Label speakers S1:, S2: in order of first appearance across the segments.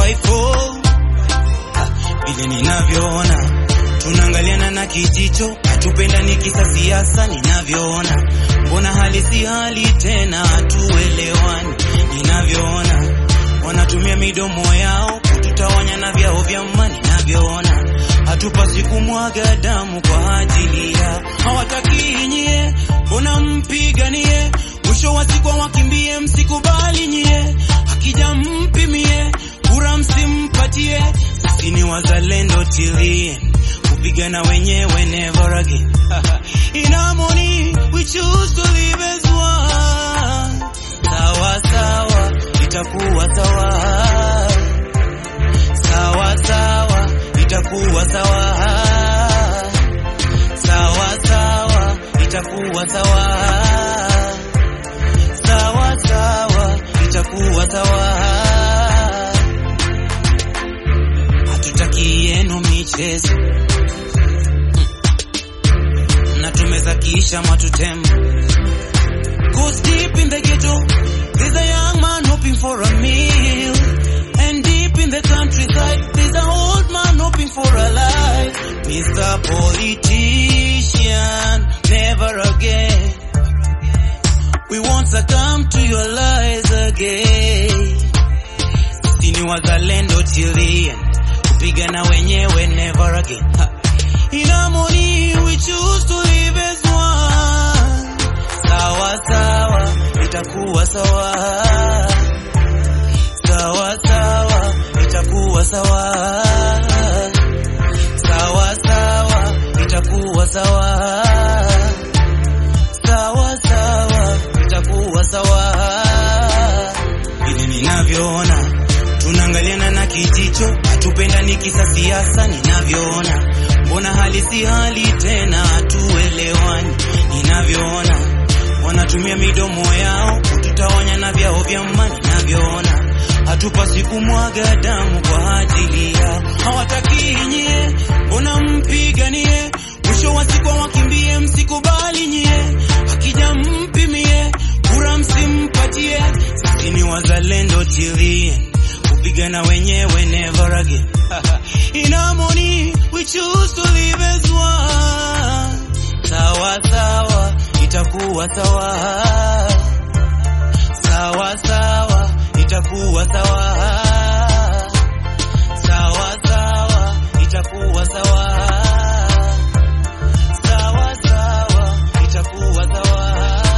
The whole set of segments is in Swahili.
S1: 254 Ah, vile ninavyoona tunaangaliana na kijicho, hatupendani kisa siasa. Ninavyoona mbona hali si hali tena, hatuelewani. Ninavyoona wanatumia midomo yao kututawanya na vyao vya mani. Ninavyoona hatupasi kumwaga damu kwa ajili yao, hawataki nyie, mbona mpiganie? Mwisho wa siku wakimbie, msikubali nyie, akija mpimie, kura msimpatie. Sisi ni wazalendo tilie kupigana wenyewe never again. In harmony we choose to live as one. Sawa sawa, itakuwa sawa. Sawa sawa, itakuwa sawa. Sawa sawa, itakuwa sawa. Sawa sawa, itakuwa sawa. Hatutaki yenu michezo na tumezakisha matutembo. Cause deep in the ghetto, there's a young man hoping for a meal. And deep in the countryside, there's an old man hoping for a life. Mr. Politician, never again. We won't succumb to your lies again. Sisi ni wazalendo chilia, kupigana wenyewe never again. Ha. In harmony we choose to live as one. Sawa sawa, itakuwa sawa. Sawa sawa, itakuwa sawa. Sawa sawa, itakuwa sawa. Sawa sawa, itakuwa sawa. Vile ninavyoona tunaangaliana na kijicho, hatupendani kisa siasa. Ninavyoona mbona hali si hali tena, hatuelewani. Ninavyoona wanatumia midomo yao kututawanya na vyao vya mani. Ninavyoona hatupasi kumwaga damu kwa ajili yao, hawataki nyie, mbona mpiganie? Mwisho wa siku wakimbie, msikubali nyie, akija mpimie, kura msimpatie. Sisi ni wazalendo tilie kupigana wenyewe never again. In harmony we choose to live as one. Sawa sawa, itakuwa sawa. Sawa sawa, itakuwa sawa. Sawa sawa, itakuwa sawa. Sawa sawa, itakuwa sawa.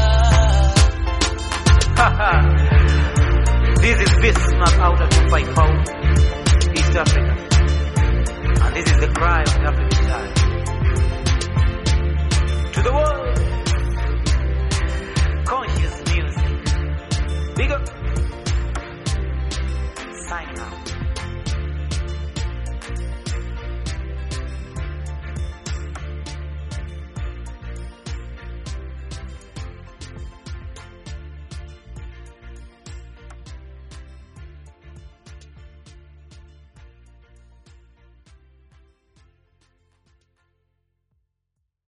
S2: This is Bismarck out of 254, East Africa. And this is the cry of the African side. To the world!